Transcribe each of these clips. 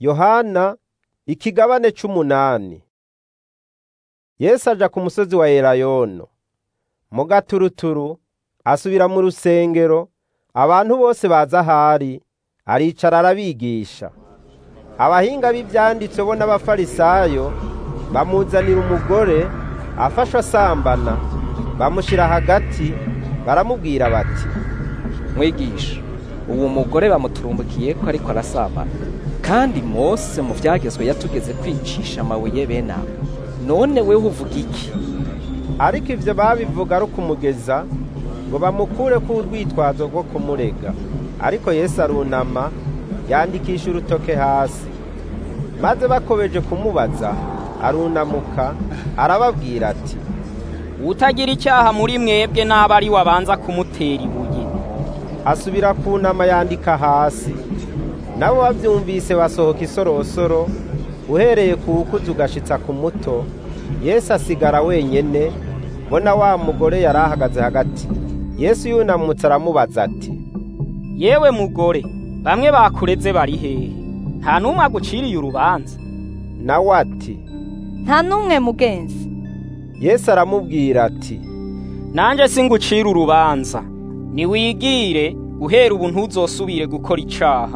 yohana ikigabane c'umunani yesu aja ku musozi wa elayono mu gaturuturu asubira mu rusengero abantu bose baza ahari aricara arabigisha abahinga b'ivyanditswe bo n'abafarisayo bamuzanira umugore afashwe asambana bamushira hagati baramubwira bati mwigisha uwo mugore bamuturumbukiye ko ariko arasambana kandi mose mu vyagezwe yatugeze kwicisha amabuye bene abo none wewe uvuga iki ariko ivyo babivuga ari ukumugeza ngo bamukureko urwitwazo rwo kumurega ariko yesu arunama yandikisha urutoke hasi maze bakobeje kumubaza arunamuka arababwira ati utagira icyaha muri mwebwe n'aba ari wabanza kumutera ibuye asubira kunama yandika hasi nabo bavyumvise basohoka isorosoro uhereye ku wukuzi ugashitsa ku muto yesu asigara wenyene bona wa mugore yari ahagaze hagati yesu yunamutse aramubaza ati yewe mugore bamwe bakureze bari hehe nta n'umwe aguciriye urubanza nawe ati nta n'umwe mugenzi yesu aramubwira ati nanje singucira urubanza niwigire guhera ubu ntuzosubire gukora icaha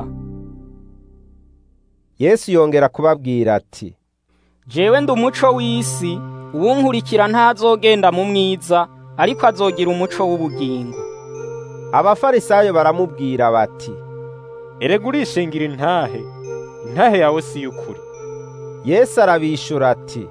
yesu yongera kubabwira ati jewe ndi umuco w'isi uwunkurikira ntazogenda mu mwiza ariko azogira umuco w'ubugingo abafarisayo baramubwira bati erega urishingira intahe intahe yawe si y'ukuri yesu arabishura ati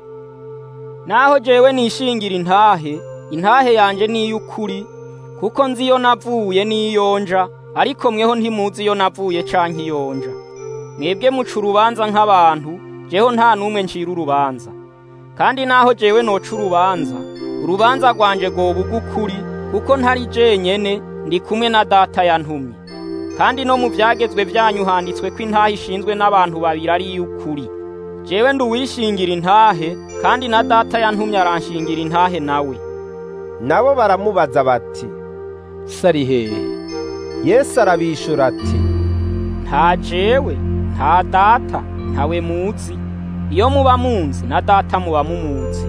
naho jewe nishingira intahe intahe yanje ni iy'ukuri kuko nzi iyo navuye n'iyonja ariko mweho ntimuzi iyo navuye canke iyonja mwebwe muca urubanza nk'abantu jeho nta n'umwe ncira urubanza kandi naho jewe noca urubanza urubanza rwanje rwoba ugukuri kuko ntari jenyene ndi kumwe na data yantumye kandi no mu vyagezwe vyanyu handitswe ko intahe ishinzwe n'abantu babiri ari iy'ukuri jewe ndi uwishingira intahe kandi na data yantumye aranshingira intahe nawe nabo baramubaza bati sari hehe yesu arabishura ati nta jewe nta data ntawe muzi iyo muba munzi na data muba mumuzi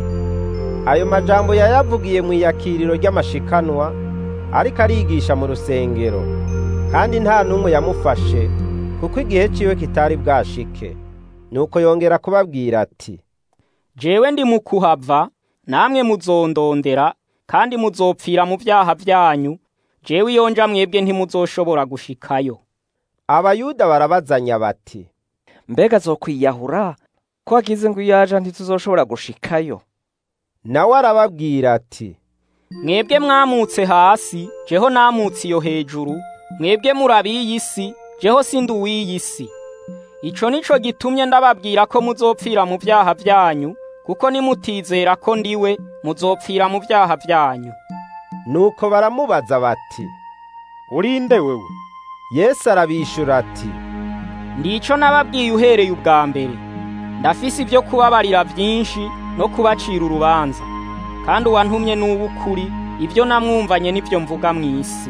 ayo majambo yayavugiye mu iyakiriro ry'amashikanwa ariko arigisha mu rusengero kandi nta n'umwe yamufashe kuko igihe ciwe kitari bwashike nuko yongera kubabwira ati jewe ndi mu kuhava namwe muzondondera kandi muzopfira mu vyaha vyanyu jewe iyo nja mwebwe ntimuzoshobora gushikayo abayuda barabazanya bati mbega azokwiyahura ko wagize ngo iyo aja ntituzoshobora gushikayo nawe arababwira ati mwebwe mwamutse hasi jeho namutse iyo hejuru mwebwe murabiyi si jeho sindi uw'iyi si ico nico gitumye ndababwira ko muzopfira mu vyaha vyanyu kuko nimutizera ko ndiwe muzopfira mu vyaha vyanyu nuko baramubaza bati urinde wewe yesu arabishura ati ndico nababwiye uhereye ubwa mbere ndafise ivyo kubabarira vyinshi no kubacira urubanza kandi uwantumye n'uw'ukuri ivyo namwumvanye n'ivyo mvuga mw'isi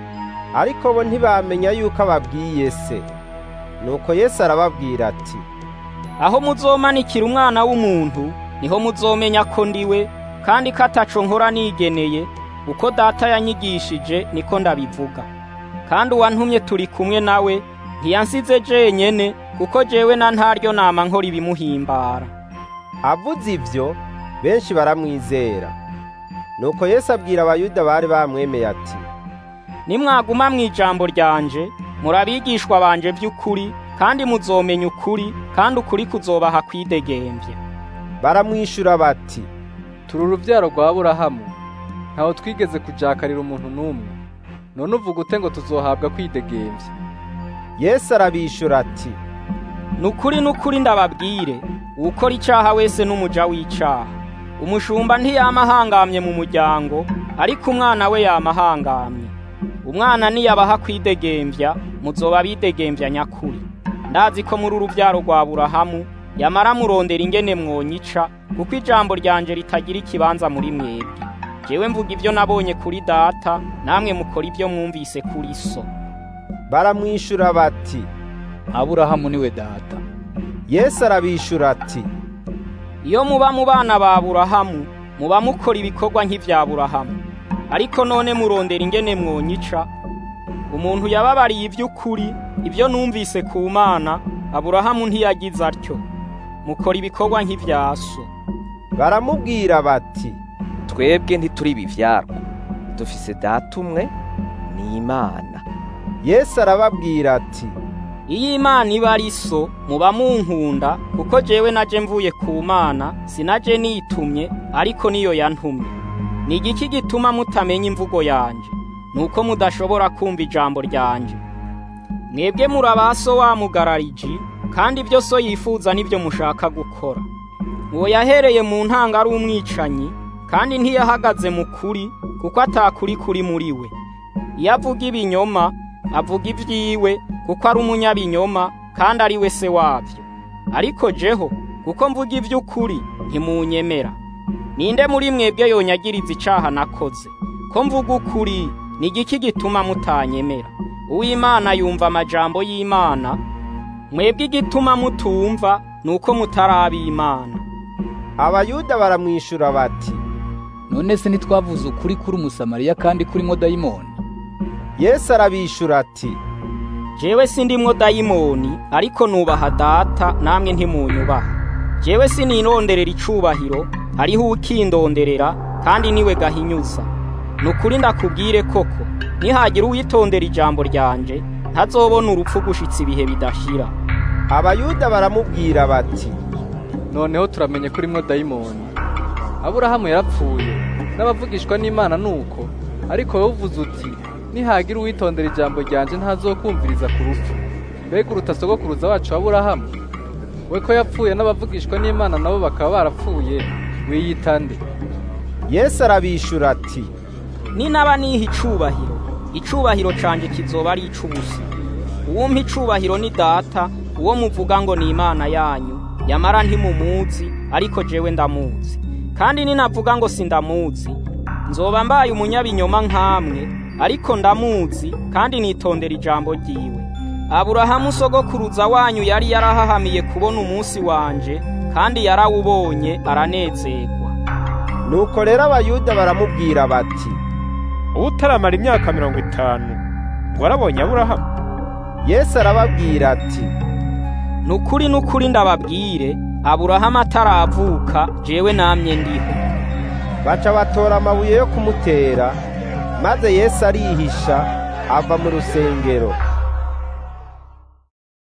ariko bo ntibamenya yuko ababwiye se nuko yesu arababwira ati aho muzomanikira umwana w'umuntu niho muzomenya ko ndiwe kandi ko ataco nkora nigeneye uko data yanyigishije niko ndabivuga kandi uwantumye turi kumwe nawe ntiyansize jenyene kuko jewe na ntaryo nama nkora ibimuhimbara avuze ivyo benshi baramwizera nuko yesu abwira abayuda bari bamwemeye ati nimwaguma mw'ijambo ryanje murabigishwa banje vy'ukuri kandi muzomenya ukuri kandi ukuri kuzobaha kwidegemvya baramwishura bati turi uruvyaro rwa Aburahamu ntaho twigeze kujakarira umuntu n'umwe none uvuga ute ngo tuzohabwa kwidegemvya yesu arabishura ati nukuri nukuri ndababwire uwukora icaha wese n'umuja w'icaha umushumba ntiyama ahangamye mu muryango ariko umwana we yama ahangamye umwana niyabaha kwidegemvya muzoba bidegemvya nyakuri ndazi ko muri uruvyaro rwa Aburahamu yamara murondera ingene mwonyica kuko ijambo ryanje ritagira ikibanza muri mwebwe jewe mvuga ivyo nabonye kuri data namwe mukora ivyo mwumvise kuri so baramwishura bati aburahamu niwe data yesu arabishura ati iyo muba mu bana ba burahamu muba mukora ibikorwa nk'ibya burahamu ariko none murondera ingene mwonyica umuntu yababariye iby'ukuri ibyo numvise ku mana aburahamu ntiyagize atyo mukora ibikorwa nk'ibya so baramubwira bati twebwe ntituri ibivyarwa dufise data umwe ni imana yesu arababwira ati iyo imana iba ari so muba munkunda kuko jewe naje mvuye ku mana sinaje nitumye ariko niyo yantumye ni igiki gituma mutamenya imvugo yanje nuko mudashobora kumva ijambo ryanje mwebwe murabaso wamugarariji kandi ibyo so yifuza nibyo mushaka gukora uwo yahereye mu ntanga ari umwicanyi kandi ntiyahagaze mu kuri kuko atakuri kuri muri we iyo avuga ibinyoma avuga ibyiwe kuko ari umunyabinyoma kandi ari we se wabyo ariko jeho kuko mvuga iby'ukuri ntimunyemera ninde muri mwebwe yonyagiriza icaha nakoze ko mvuga ukuri ni igiki gituma mutanyemera uw'imana yumva amajambo y'imana mwebwe igituma mutumva ni uko mutaraba imana abayuda baramwishura bati none se ntitwavuze ukuri kuri umusamariya kandi kurimo dayimoni yesu arabishura ati jewe sindimwo dayimoni ariko nubaha data namwe ntimunyubaha jewe sinironderera icubahiro hariho ukindonderera kandi niwe gahinyuza ni ukuri ndakubwire koko nihagira uwitondera ijambo ryanje ntazobona urupfu gushitsa ibihe bidashira abayuda baramubwira bati noneho turamenye ko urimo dayimoni aburahamu yarapfuye n'abavugishwa n'imana nuko ariko wowe uvuze uti nihagira uwitondera ijambo ryanje ntazokumviriza ku rupfu mbega uruta sogokuruza wacu aburahamu we ko yapfuye n'abavugishwa n'imana nabo bakaba barapfuye wiyita nde yesu arabishura ati ninaba niha icubahiro icubahiro canje kizoba ari ic'ubusa uwumpa icubahiro ni data uwo muvuga ngo ni imana yanyu yamara ntimumuzi ariko jewe ndamuzi kandi ninavuga ngo sindamuzi nzoba mbaye umunyabinyoma nkamwe ariko ndamuzi kandi nitondera ijambo ryiwe aburahamu sogokuruza wanyu yari yarahahamiye kubona umunsi wanje kandi yarawubonye aranezerwa nuko rero abayuda baramubwira bati utaramara imyaka mirongo itanu warabonye aburahamu yesu arababwira ati nukuri nukuri ndababwire aburahamu ataravuka jewe namye ndiho baca batora amabuye yo kumutera maze yesu arihisha ava mu rusengero